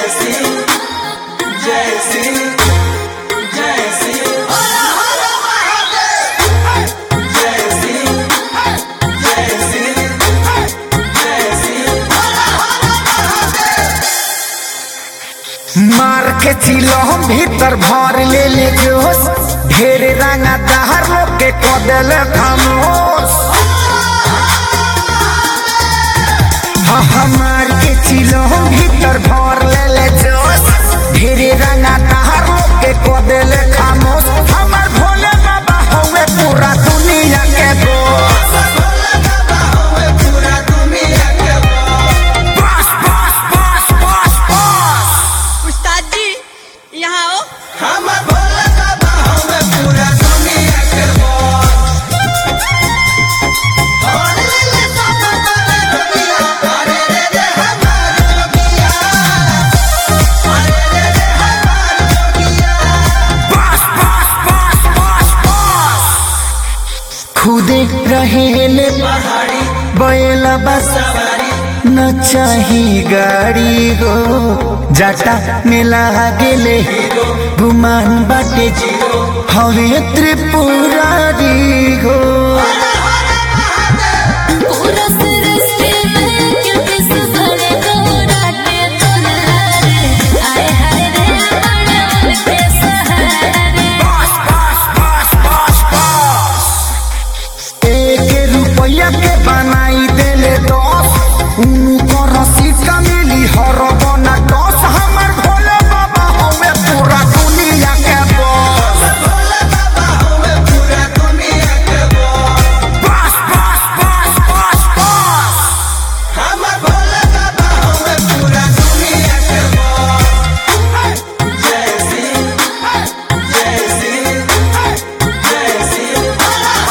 सिंह जय सिंह जय सिंह जय सिंह जय सिंह जय सिंह मार के चिलो भीतर भर ले ले जोश ढेर रंगा दहर लोग के कदल खामोश हाँ हाँ मार के चिलो भीतर भर ले ले जोश ढेर रंगा दहर लोग के कदल खामोश हमार भोले बाबा होवे पूरा दुनिया के बोस पूरा दुनिया के बस बस बस बस बस उस्ताद जी यहाँ आओ हम भोला बाबा हमें पूरा दुनिया के बोस और ले ले बाबा बाबा दुनिया अरे रे रे हमार जोगिया अरे रे रे हमार जोगिया बस बस बस बस बस खुदे रहेले पहाड़ी बैला बस सवारी न चाही गाड़ी हो जाटा में लागेले गुमान बाटे हवे त्रिपुरारी हो पूरा सृष्टि में क्योंकि सुभर गौराटे तुनारे आए हाय रे बड़े उनके सहारे बस बस बस बस बस एक रुपया के बनाई देले दस उनको रसीद का मिली हर बना दस हमर भोले बाबा हमें पूरा दुनिया के बस भोला बाबा हमें पूरा दुनिया के बोस बस बस बस बस बस हम भोला बाबा हमें पूरा दुनिया के बोस जय सिंह जय सिंह जय सिंह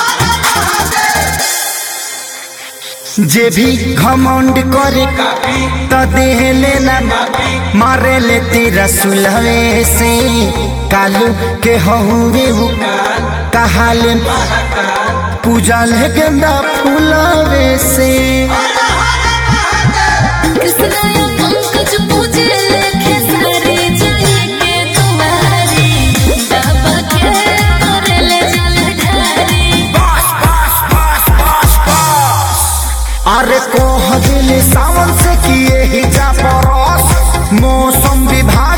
जे भी घमंड करे काफी त देह लेना मारे ले तेरा सुलहे से कालू के हुए कहाले पूजा ले गेंदा फूलवे से कृष्ण या पंकज पूजे लेखे सारे जाए के तुम्हारी बाबा के करे ले जल ढारी बस बस बस बस बस अरे कोह दिल सावन से किए ही जा परस मौसम विभाग